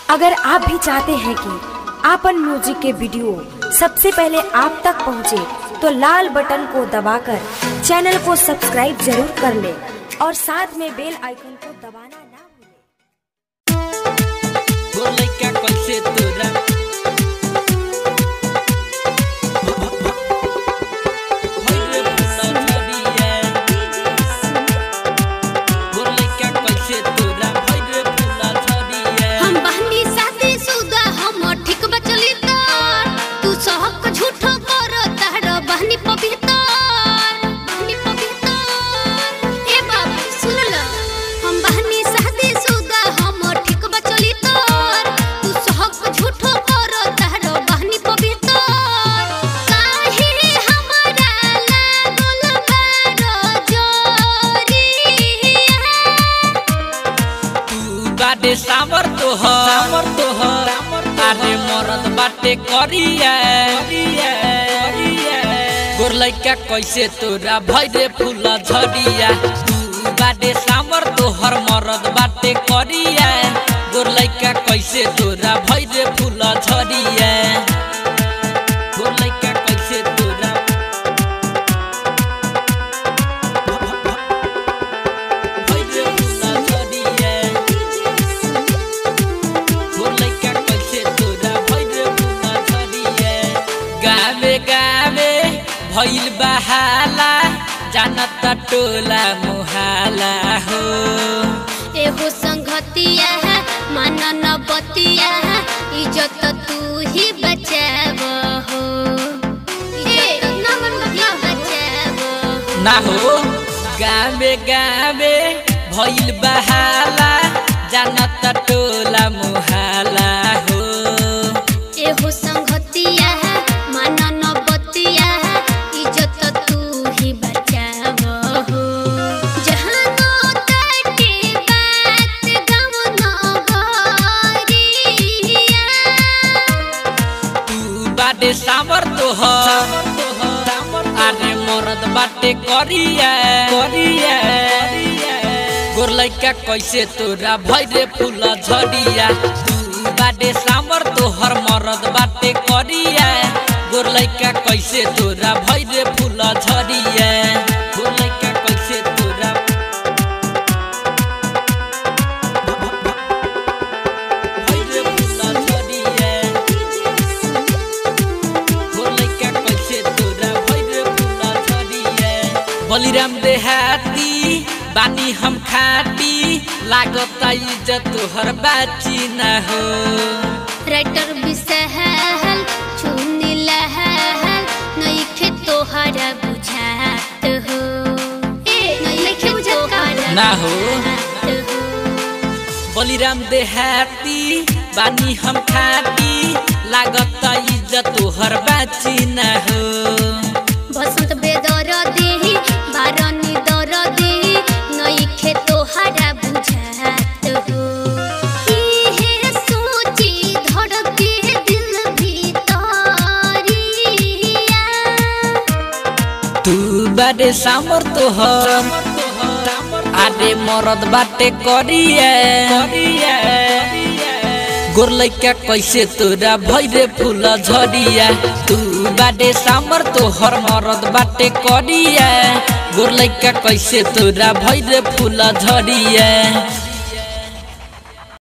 अगर आप भी चाहते हैं कि आपन म्यूजिक के वीडियो सबसे पहले आप तक पहुंचे, तो लाल बटन को दबाकर चैनल को सब्सक्राइब जरूर कर ले और साथ में बेल आइकन को दबाना ना भूलें। बोले क्या कैसे तोरा भइले फुला झरिया बोले क्या कैसे तोरा भइले फुला झरिया हम बहनी शादी सुदा हम ठीक बचली तार तू सहक झूठो कर तार बहनी पवित्र बहनी पवित्र ए बाबू सुन ल हम बहनी शादी सुदा हम ठीक बचली तार तू सहक झूठो कर तार बहनी पवित्र काहे हमरा लागल बार जोरिया तू बाटे सामर तोहर सामर तोहर अरे मरद बाटे करिया गोर लइका कैसे तोरा भइले फुला झरिया तू बाटे सामर तोहर मरद बाटे करिया गोर लइका कैसे तोरा भइले फुला झरिया गोर लइका कैसे तोरा भइले फुला झरिया बोलैका कैसे तोरा भइले फुला झरिया गावे गावे भइल बहाला जानत टोला मुहाला हो एहो संगतिया है मन न बतिया है इज्जत तू ही बचाव हो इज्जत तू ही बचाव हो ना हो गावे गावे भइल बहाला जानत टोला मुहाला हो एहो संगतिया है मन न बतिया है इज्जत तू ही बचाव हो जहाँ नो तटे बात गम न गरिया तू बाटे सामर तोहर अरे मरद बाटे करिया करिया गोर लइका कैसे तोरा भइले फुला झरिया तू बाटे सामर तोहर मरद बाटे करिया गोर लइका कैसे तोरा भइले फुला झरिया गोर लइका कैसे तोरा भइले फुला झरिया बोलैका कैसे तोरा भइले फुला झरिया बलिराम देहाती बानी हम खाटी लागत इज्जत तोहर बाची ना हो राइटर बिसहल चुनी लहल नइखे तोहरा बुझात हो नइखे तोहरा ना हो। बुझात हो बलिराम देहाती बानी हम खाटी लागत इज्जत तोहर बाची ना हो बसंत बेदर देही बारनी दर देही नइखे तोहरा बुझात हो इहे सोची धड़के दिल भीतरिया तू बाटे सामर तोहर आडे मरद बाटे करिया गोर लइका कैसे तोरा भइले फुला झरिया तू बाटे सामर तोहर मरद बाटे करिया गोर लइका कैसे तोरा भइले फुला झरिया